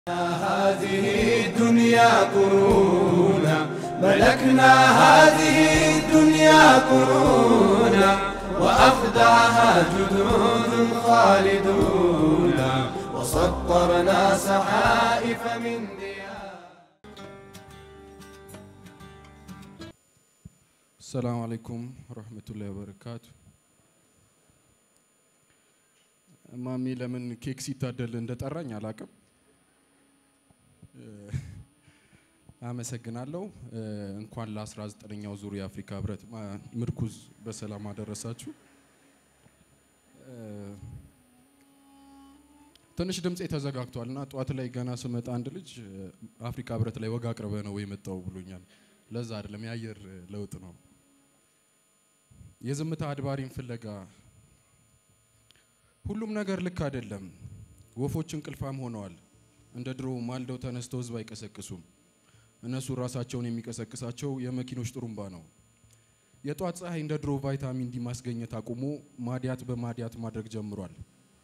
هذه الدنيا قرونا ملكنا هذه الدنيا قرونا وأخدعها جدود خالدون وسطرنا سحائف من ديار ሰላም አለይኩም ወረህመቱላሂ ወበረካቱ። ማሚ ለምን ኬክ ሲታደል እንደጠራኝ አላቅም። አመሰግናለሁ። እንኳን ለ19ኛው ዙር የአፍሪካ ህብረት ማ- ምርኩዝ በሰላም አደረሳችሁ። ትንሽ ድምፄ ተዘጋግቷል እና ጠዋት ላይ ገና ስመጣ አንድ ልጅ አፍሪካ ህብረት ላይ ወግ አቅርበ ነው የመጣው ብሎኛል። ለዛ አይደለም የአየር ለውጥ ነው። የዝምታ አድባሪን ፍለጋ ሁሉም ነገር ልክ አይደለም። ወፎች እንቅልፋም ሆነዋል። እንደ ድሮ ማልደው ተነስተው ህዝብ አይቀሰቅሱም። እነሱ ራሳቸውን የሚቀሰቅሳቸው የመኪኖች ጥሩምባ ነው። የጧት ፀሐይ እንደ ድሮ ቫይታሚን ዲ ማስገኘት አቁሞ ማዲያት በማዲያት ማድረግ ጀምሯል።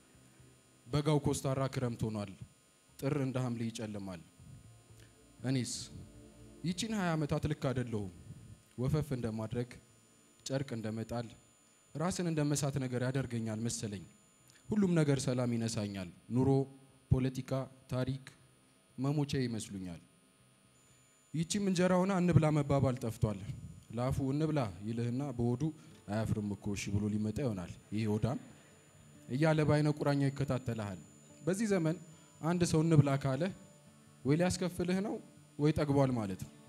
በጋው ኮስታራ ክረምት ሆኗል። ጥር እንደ ሐምሌ ይጨልማል። እኔስ ይቺን 20 ዓመታት ልክ አይደለሁም። ወፈፍ እንደማድረግ ጨርቅ እንደመጣል ራስን እንደ መሳት ነገር ያደርገኛል መሰለኝ። ሁሉም ነገር ሰላም ይነሳኛል። ኑሮ፣ ፖለቲካ፣ ታሪክ መሞቻ ይመስሉኛል። ይቺም እንጀራ ሆና እንብላ መባባል ጠፍቷል። ለአፉ እንብላ ይልህና በሆዱ አያፍርም እኮ እሺ ብሎ ሊመጣ ይሆናል። ይሄ ሆዳም እያለ በአይነ ቁራኛ ይከታተልሃል። በዚህ ዘመን አንድ ሰው እንብላ ካለ ወይ ሊያስከፍልህ ነው ወይ ጠግቧል ማለት ነው።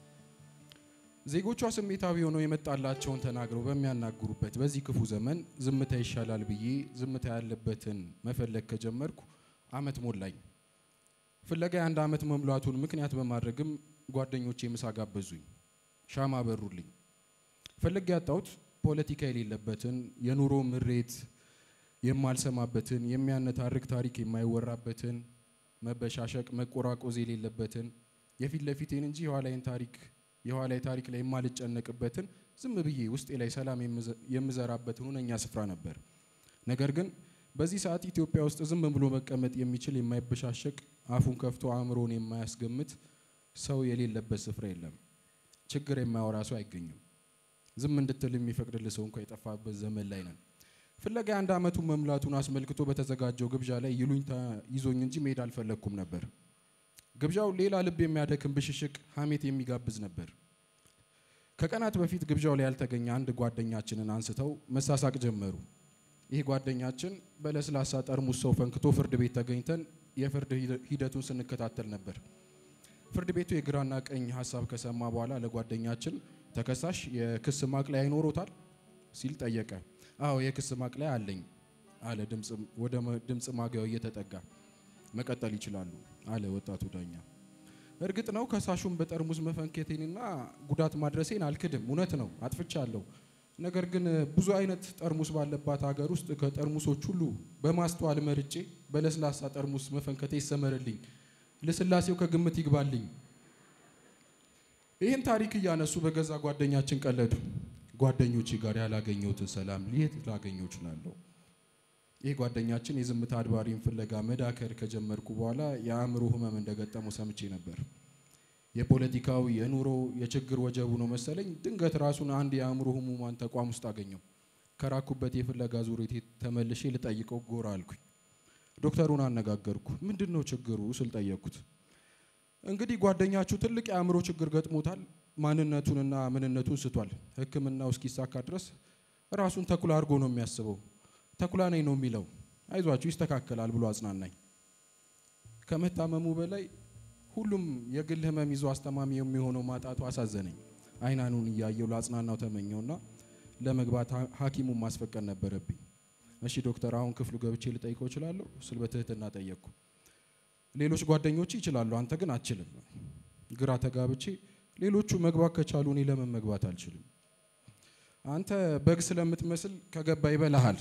ዜጎቿ ስሜታዊ ሆነው የመጣላቸውን ተናግረው በሚያናግሩበት በዚህ ክፉ ዘመን ዝምታ ይሻላል ብዬ ዝምታ ያለበትን መፈለግ ከጀመርኩ አመት ሞላኝ። ፍለጋ የአንድ አመት መሙላቱን ምክንያት በማድረግም ጓደኞቼ ምሳ ጋበዙኝ፣ ሻማ በሩልኝ። ፈልግ ያጣሁት ፖለቲካ የሌለበትን የኑሮ ምሬት የማልሰማበትን የሚያነታርክ ታሪክ የማይወራበትን መበሻሸቅ መቆራቆዝ የሌለበትን የፊት ለፊቴን እንጂ የኋላይን ታሪክ የኋላይ ታሪክ ላይ የማልጨነቅበትን ዝም ብዬ ውስጤ ላይ ሰላም የምዘ- የምዘራበትን ሁነኛ ስፍራ ነበር። ነገር ግን በዚህ ሰዓት ኢትዮጵያ ውስጥ ዝም ብሎ መቀመጥ የሚችል የማይበሻሸቅ አፉን ከፍቶ አእምሮን የማያስገምት ሰው የሌለበት ስፍራ የለም። ችግር የማያወራ ሰው አይገኝም። ዝም እንድትል የሚፈቅድልህ ሰው እንኳ የጠፋበት ዘመን ላይ ነን። ፍለጋ የአንድ አመቱን መምላቱን አስመልክቶ በተዘጋጀው ግብዣ ላይ ይሉኝታ ይዞኝ እንጂ መሄድ አልፈለግኩም ነበር። ግብዣው ሌላ ልብ የሚያደክም ብሽሽቅ ሀሜት የሚጋብዝ ነበር። ከቀናት በፊት ግብዣው ላይ ያልተገኘ አንድ ጓደኛችንን አንስተው መሳሳቅ ጀመሩ። ይህ ጓደኛችን በለስላሳ ጠርሙስ ሰው ፈንክቶ ፍርድ ቤት ተገኝተን የፍርድ ሂደ- ሂደቱን ስንከታተል ነበር። ፍርድ ቤቱ የግራና ቀኝ ሀሳብ ከሰማ በኋላ ለጓደኛችን ተከሳሽ የክስ ማቅለያ ይኖሮታል ሲል ጠየቀ። አዎ የክስ ማቅለያ አለኝ አለ ድምፅ ወደ መ- ድምፅ ማጉያው እየተጠጋ መቀጠል ይችላሉ አለ ወጣቱ ዳኛ። እርግጥ ነው ከሳሹን በጠርሙስ መፈንከቴንና ጉዳት ማድረሴን አልክድም፣ እውነት ነው አጥፍቻለሁ። ነገር ግን ብዙ አይነት ጠርሙስ ባለባት ሀገር ውስጥ ከጠርሙሶች ሁሉ በማስተዋል መርጬ በለስላሳ ጠርሙስ መፈንከቴ ይሰመርልኝ፣ ለስላሴው ከግምት ይግባልኝ። ይህን ታሪክ እያነሱ በገዛ ጓደኛችን ቀለዱ። ጓደኞቼ ጋር ያላገኘሁትን ሰላም የት ላገኘው እችላለሁ? ይህ ጓደኛችን የዝምታ አድባሪን ፍለጋ መዳከር ከጀመርኩ በኋላ የአእምሮ ህመም እንደገጠመው ሰምቼ ነበር። የፖለቲካው የኑሮ የችግር ወጀቡ ነው መሰለኝ ድንገት ራሱን አንድ የአእምሮ ህሙማን ተቋም ውስጥ አገኘው። ከራኩበት የፍለጋ ዙሪቴ ተመልሼ ልጠይቀው ጎራ አልኩኝ። ዶክተሩን አነጋገርኩ። ምንድን ነው ችግሩ ስል ጠየቅኩት። እንግዲህ ጓደኛችሁ ትልቅ የአእምሮ ችግር ገጥሞታል። ማንነቱንና ምንነቱን ስቷል። ሕክምናው እስኪሳካ ድረስ ራሱን ተኩላ አድርጎ ነው የሚያስበው። ተኩላ ነኝ ነው የሚለው። አይዟችሁ ይስተካከላል ብሎ አጽናናኝ። ከመታመሙ በላይ ሁሉም የግል ህመም ይዞ አስተማሚ የሚሆነው ማጣቱ አሳዘነኝ። አይናኑን እያየው ለአጽናናው ተመኘውና ለመግባት ሐ- ሐኪሙን ማስፈቀድ ነበረብኝ። እሺ ዶክተር፣ አሁን ክፍሉ ገብቼ ልጠይቀው እችላለሁ ስል በትህትና ጠየቅኩ። ሌሎች ጓደኞች ይችላሉ፣ አንተ ግን አትችልም። ግራ ተጋብቼ ሌሎቹ መግባት ከቻሉ እኔ ለምን መግባት አልችልም? አንተ በግ ስለምትመስል ከገባ ይበላሃል።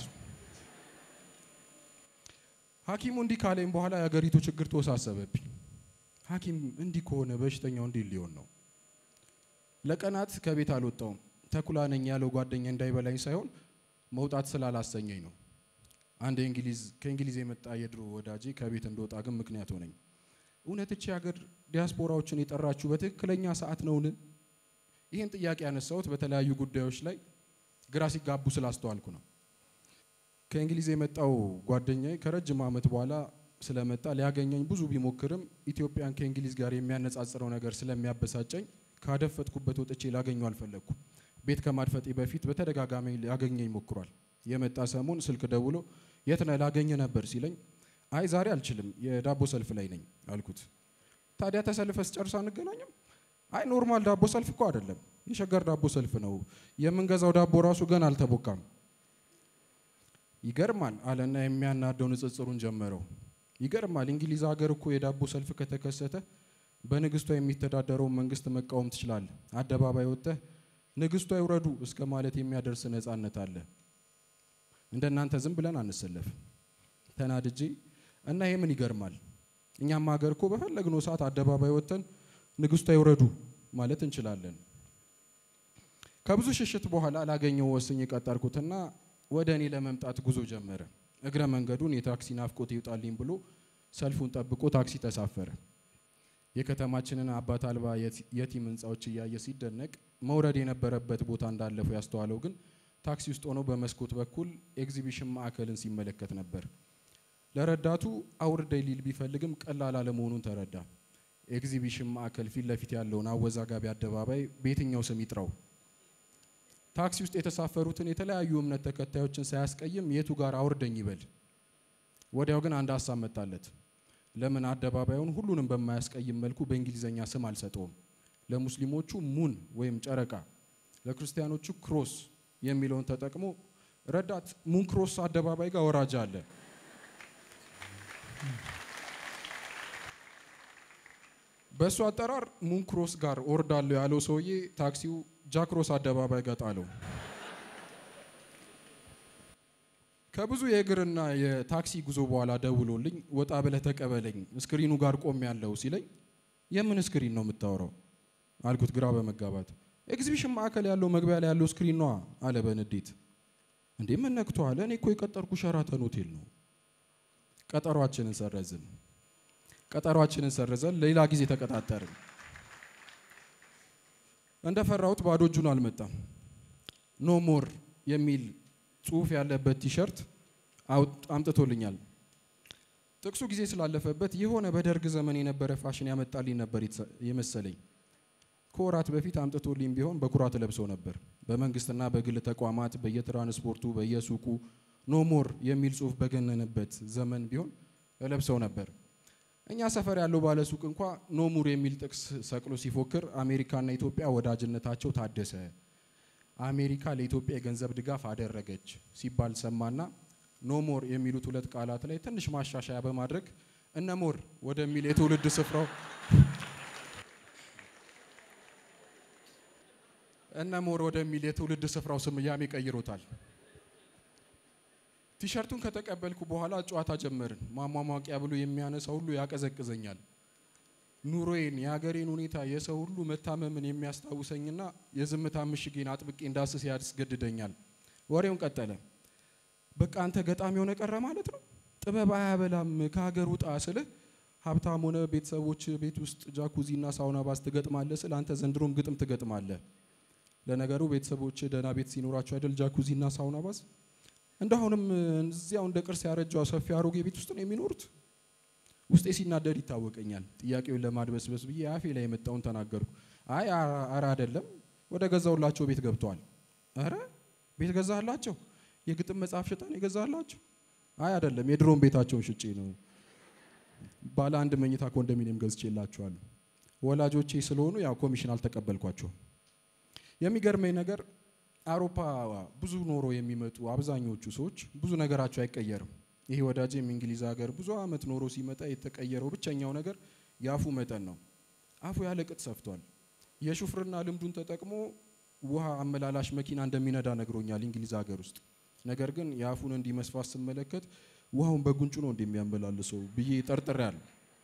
ሐኪሙ እንዲህ ካለኝ በኋላ የአገሪቱ ችግር ተወሳሰበብኝ። ሐኪም እንዲህ ከሆነ በሽተኛው እንዲህ ሊሆን ነው። ለቀናት ከቤት አልወጣውም። ተኩላ ነኝ ያለው ጓደኛ እንዳይበላኝ ሳይሆን መውጣት ስላላሰኘኝ ነው። አንድ የእንግሊዝ ከእንግሊዝ የመጣ የድሮ ወዳጄ ከቤት እንደወጣ ግን ምክንያት ሆነኝ። እውነት እቺ ሀገር ዲያስፖራዎችን የጠራችሁ በትክክለኛ ሰዓት ነውን? ይህን ጥያቄ ያነሳሁት በተለያዩ ጉዳዮች ላይ ግራ ሲጋቡ ስላስተዋልኩ ነው። ከእንግሊዝ የመጣው ጓደኛዬ ከረጅም ዓመት በኋላ ስለመጣ ሊያገኘኝ ብዙ ቢሞክርም ኢትዮጵያን ከእንግሊዝ ጋር የሚያነጻጽረው ነገር ስለሚያበሳጨኝ ካደፈጥኩበት ወጥቼ ላገኘው አልፈለግኩም። ቤት ከማድፈጤ በፊት በተደጋጋሚ ሊያገኘኝ ሞክሯል። የመጣ ሰሞን ስልክ ደውሎ የት ነህ ላገኘ ነበር ሲለኝ አይ ዛሬ አልችልም የዳቦ ሰልፍ ላይ ነኝ አልኩት። ታዲያ ተሰልፈ ስጨርስ አንገናኝም? አይ ኖርማል ዳቦ ሰልፍ እኮ አይደለም የሸገር ዳቦ ሰልፍ ነው። የምንገዛው ዳቦ ራሱ ገና አልተቦካም። ይገርማል አለና የሚያናደው ንጽጽሩን ጀመረው። ይገርማል እንግሊዝ ሀገር እኮ የዳቦ ሰልፍ ከተከሰተ በንግስቷ የሚተዳደረውን መንግስት መቃወም ትችላለህ። አደባባይ ወጥተህ ንግስቷ ይውረዱ እስከ ማለት የሚያደርስ ነጻነት አለ። እንደናንተ ዝም ብለን አንሰለፍ። ተናድጄ እና ይሄ ምን ይገርማል? እኛም ሀገር እኮ በፈለግነው ሰዓት አደባባይ ወጥተን ንግስቷ ይውረዱ ማለት እንችላለን። ከብዙ ሽሽት በኋላ ላገኘው ወስኝ ቀጠርኩትና ወደ እኔ ለመምጣት ጉዞ ጀመረ። እግረ መንገዱን የታክሲ ናፍቆት ይውጣልኝ ብሎ ሰልፉን ጠብቆ ታክሲ ተሳፈረ። የከተማችንን አባት አልባ የቲም ህንፃዎች እያየ ሲደነቅ መውረድ የነበረበት ቦታ እንዳለፈው ያስተዋለው ግን ታክሲ ውስጥ ሆኖ በመስኮት በኩል ኤግዚቢሽን ማዕከልን ሲመለከት ነበር። ለረዳቱ አውርደኝ ሊል ቢፈልግም ቀላል አለመሆኑን ተረዳ። ኤግዚቢሽን ማዕከል ፊት ለፊት ያለውን አወዛጋቢ አደባባይ በየትኛው ስም ይጥራው? ታክሲ ውስጥ የተሳፈሩትን የተለያዩ እምነት ተከታዮችን ሳያስቀይም የቱ ጋር አውርደኝ ይበል? ወዲያው ግን አንድ ሀሳብ መጣለት። ለምን አደባባዩን ሁሉንም በማያስቀይም መልኩ በእንግሊዘኛ ስም አልሰጠውም? ለሙስሊሞቹ ሙን ወይም ጨረቃ፣ ለክርስቲያኖቹ ክሮስ የሚለውን ተጠቅሞ ረዳት ሙን ክሮስ አደባባይ ጋር ወራጃ አለ። በእሱ አጠራር ሙን ክሮስ ጋር ወርዳለሁ ያለው ሰውዬ ታክሲው ጃክሮስ አደባባይ ጋር ጣለው። ከብዙ የእግርና የታክሲ ጉዞ በኋላ ደውሎልኝ ወጣ ብለህ ተቀበለኝ ስክሪኑ ጋር ቆም ያለው ሲለኝ የምን ስክሪን ነው የምታወራው አልኩት ግራ በመጋባት ኤግዚቢሽን ማዕከል ያለው መግቢያ ላይ ያለው ስክሪን ነዋ አለ በንዴት እንዴ ምን ነክቶሃል እኔ እኮ የቀጠርኩ ሸራተን ሆቴል ነው ቀጠሯችንን ሰረዝን ቀጠሯችንን ሰረዘን ሌላ ጊዜ ተቀጣጠርን እንደፈራሁት ባዶ እጁን አልመጣም ኖ ሞር የሚል ጽሁፍ ያለበት ቲሸርት አምጥቶልኛል። ጥቅሱ ጊዜ ስላለፈበት የሆነ በደርግ ዘመን የነበረ ፋሽን ያመጣልኝ ነበር የመሰለኝ። ከወራት በፊት አምጥቶልኝ ቢሆን በኩራት ለብሰው ነበር። በመንግስትና በግል ተቋማት፣ በየትራንስፖርቱ፣ በየሱቁ ኖሞር የሚል ጽሁፍ በገነነበት ዘመን ቢሆን ለብሰው ነበር። እኛ ሰፈር ያለው ባለ ሱቅ እንኳ ኖሙር የሚል ጥቅስ ሰቅሎ ሲፎክር አሜሪካና ኢትዮጵያ ወዳጅነታቸው ታደሰ አሜሪካ ለኢትዮጵያ የገንዘብ ድጋፍ አደረገች ሲባል ሰማና ኖሞር የሚሉት ሁለት ቃላት ላይ ትንሽ ማሻሻያ በማድረግ እነሞር ወደሚል የትውልድ ስፍራው እነሞር ወደሚል የትውልድ ስፍራው ስያሜ ቀይሮታል። ቲሸርቱን ከተቀበልኩ በኋላ ጨዋታ ጀመርን። ማሟሟቂያ ብሎ የሚያነሳ ሁሉ ያቀዘቅዘኛል። ኑሮዬን፣ የሀገሬን ሁኔታ፣ የሰው ሁሉ መታመምን የሚያስታውሰኝና የዝምታ ምሽጌን አጥብቄ እንዳስስ ያስገድደኛል። ወሬውን ቀጠለ። በቃ አንተ ገጣሚ ሆነ ቀረ ማለት ነው። ጥበብ አያበላም ከሀገር ውጣ ስልህ ሀብታም ሆነ ቤተሰቦች ቤት ውስጥ ጃኩዚና ሳውና ባስ ትገጥማለህ ስል አንተ ዘንድሮም ግጥም ትገጥማለህ። ለነገሩ ቤተሰቦች ደህና ቤት ሲኖራቸው አይደል ጃኩዚና ሳውና ባስ እንደአሁንም እዚያው እንደ ቅርስ ያረጃው ሰፊ አሮጌ ቤት ውስጥ ነው የሚኖሩት። ውስጤ ሲናደድ ይታወቀኛል። ጥያቄውን ለማድበስበስ ብዬ አፌ ላይ የመጣውን ተናገርኩ። አይ አረ አይደለም፣ ወደ ገዛውላቸው ቤት ገብተዋል። አረ ቤት ገዛላቸው? የግጥም መጽሐፍ ሽጠን የገዛላቸው? አይ አይደለም፣ የድሮን ቤታቸውን ሽጬ ነው። ባለ አንድ መኝታ ኮንዶሚኒየም ገዝቼላቸዋለሁ። ወላጆቼ ስለሆኑ ያው ኮሚሽን አልተቀበልኳቸውም። የሚገርመኝ ነገር አውሮፓ ብዙ ኖሮ የሚመጡ አብዛኞቹ ሰዎች ብዙ ነገራቸው አይቀየርም። ይሄ ወዳጄም እንግሊዝ ሀገር ብዙ ዓመት ኖሮ ሲመጣ የተቀየረው ብቸኛው ነገር የአፉ መጠን ነው። አፉ ያለ ቅጥ ሰፍቷል። የሹፍርና ልምዱን ተጠቅሞ ውሃ አመላላሽ መኪና እንደሚነዳ ነግሮኛል እንግሊዝ ሀገር ውስጥ። ነገር ግን የአፉን እንዲህ መስፋት ስመለከት ውሃውን በጉንጩ ነው እንደሚያመላልሰው ብዬ ጠርጥሬያለሁ።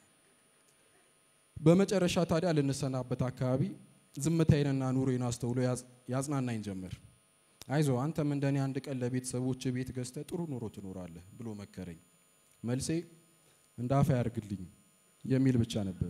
በመጨረሻ ታዲያ ልንሰናበት አካባቢ ዝምታዬንና ኑሮዬን አስተውሎ ያጽናናኝ ጀመር። አይዞ አንተም እንደኔ አንድ ቀን ለቤተሰቦች ቤት ገዝተ ጥሩ ኑሮ ትኖራለህ ብሎ መከረኝ። መልሴ እንደ አፍ ያርግልኝ የሚል ብቻ ነበር።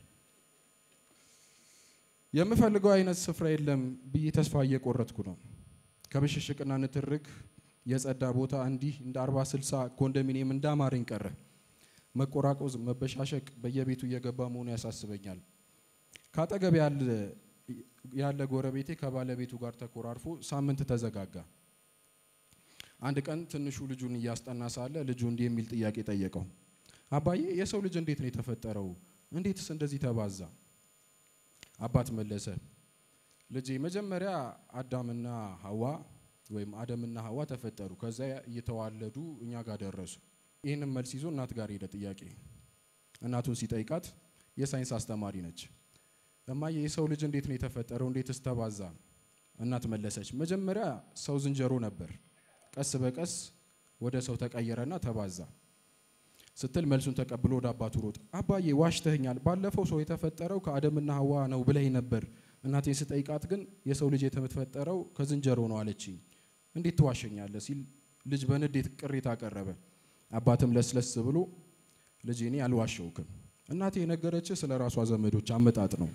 የምፈልገው አይነት ስፍራ የለም ብዬ ተስፋ እየቆረጥኩ ነው። ከብሽሽቅና ንትርክ የጸዳ ቦታ እንዲህ እንደ አርባ ስልሳ ኮንዶሚኒየም እንዳማረኝ ቀረ። መቆራቆዝ፣ መበሻሸቅ በየቤቱ እየገባ መሆኑ ያሳስበኛል። ካጠገብ ያለ ጎረቤቴ ከባለቤቱ ጋር ተኮራርፎ ሳምንት ተዘጋጋ። አንድ ቀን ትንሹ ልጁን እያስጠና ሳለ ልጁ እንዲህ የሚል ጥያቄ ጠየቀው። አባዬ የሰው ልጅ እንዴት ነው የተፈጠረው? እንዴትስ እንደዚህ ተባዛ? አባት መለሰ፣ ልጄ መጀመሪያ አዳምና ሐዋ ወይም አደምና ሐዋ ተፈጠሩ። ከዛ እየተዋለዱ እኛ ጋር ደረሱ። ይህንም መልስ ይዞ እናት ጋር ሄደ ጥያቄ። እናቱን ሲጠይቃት የሳይንስ አስተማሪ ነች። እማዬ የሰው ልጅ እንዴት ነው የተፈጠረው? እንዴትስ ተባዛ? እናት መለሰች፣ መጀመሪያ ሰው ዝንጀሮ ነበር፣ ቀስ በቀስ ወደ ሰው ተቀየረና ተባዛ ስትል መልሱን ተቀብሎ ወደ አባቱ ሮጥ። አባዬ ዋሽተኸኛል፣ ባለፈው ሰው የተፈጠረው ከአደምና ሐዋ ነው ብለኝ ነበር። እናቴን ስጠይቃት ግን የሰው ልጅ የተፈጠረው ከዝንጀሮ ነው አለችኝ። እንዴት ትዋሸኛለህ? ሲል ልጅ በንዴት ቅሬታ አቀረበ። አባትም ለስለስ ብሎ ልጅ እኔ አልዋሸውክም፣ እናቴ የነገረችህ ስለ ራሷ ዘመዶች አመጣጥ ነው።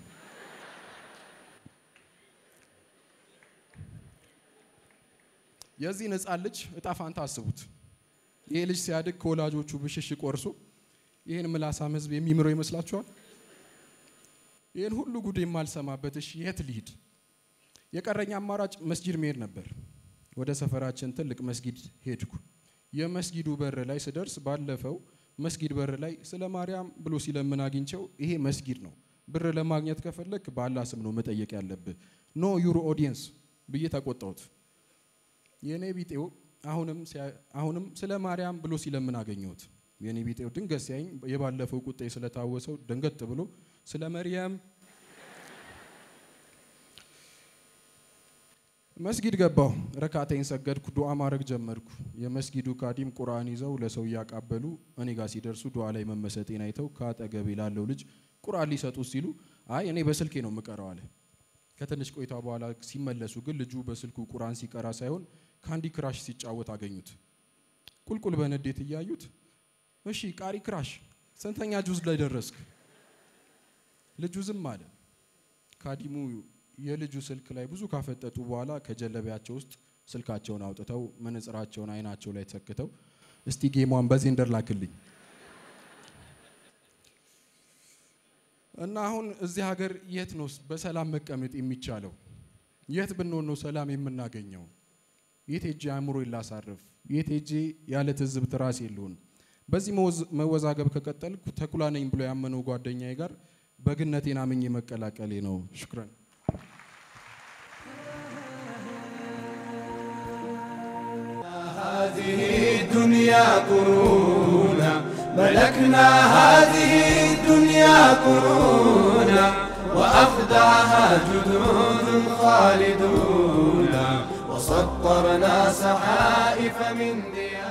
የዚህን ሕፃን ልጅ እጣ ፋንታ አስቡት። ይሄ ልጅ ሲያድግ ከወላጆቹ ብሽሽቅ ወርሶ ይህን ምላሳም ሕዝብ የሚምረው ይመስላችኋል? ይህን ሁሉ ጉድ የማልሰማበት እሺ የት ልሂድ? የቀረኝ አማራጭ መስጊድ መሄድ ነበር። ወደ ሰፈራችን ትልቅ መስጊድ ሄድኩ። የመስጊዱ በር ላይ ስደርስ ባለፈው መስጊድ በር ላይ ስለ ማርያም ብሎ ሲለምን አግኝቸው ይሄ መስጊድ ነው፣ ብር ለማግኘት ከፈለክ በአላህ ስም ነው መጠየቅ ያለብህ፣ ኖ ዩሮ ኦዲየንስ ብዬ ተቆጣሁት። የእኔ ቢጤው አሁንም ስለ ማርያም ብሎ ሲለምን አገኘሁት። የኔ ቢጤው ድንገት ሲያኝ የባለፈው ቁጣ ስለታወሰው ደንገጥ ብሎ ስለ መርያም መስጊድ ገባሁ። ረካቴን ሰገድኩ። ዱዓ ማድረግ ጀመርኩ። የመስጊዱ ካዲም ቁርአን ይዘው ለሰው እያቃበሉ እኔ ጋር ሲደርሱ ዱዓ ላይ መመሰጤን አይተው ከአጠገቤ ላለው ልጅ ቁርአን ሊሰጡ ሲሉ አይ እኔ በስልኬ ነው የምቀረው አለ። ከትንሽ ቆይታ በኋላ ሲመለሱ ግን ልጁ በስልኩ ቁርአን ሲቀራ ሳይሆን ካንዲ ክራሽ ሲጫወት አገኙት። ቁልቁል በንዴት እያዩት እሺ ቃሪ ክራሽ ስንተኛ ጁዝ ላይ ደረስክ? ልጁ ዝም አለ። ካዲሙ የልጁ ስልክ ላይ ብዙ ካፈጠጡ በኋላ ከጀለቢያቸው ውስጥ ስልካቸውን አውጥተው መነጽራቸውን አይናቸው ላይ ተሰክተው እስቲ ጌሟን በዜንደር ላክልኝ እና አሁን እዚህ ሀገር የት ነው በሰላም መቀመጥ የሚቻለው? የት ብንሆን ነው ሰላም የምናገኘው? የት ሄጄ አእምሮ ላሳርፍ? የት ሄጄ ያለ ትዝብት ራሴ ልሁን? በዚህ መወዛገብ ከቀጠልኩ ተኩላ ነኝ ብሎ ያመነው ጓደኛዬ ጋር በግነቴን አምኜ መቀላቀሌ ነው። ሽክረን هذه الدنيا قرونا ملكنا هذه الدنيا قرونا وأخدعها جدود خالدون وسطرنا سحائف من ديار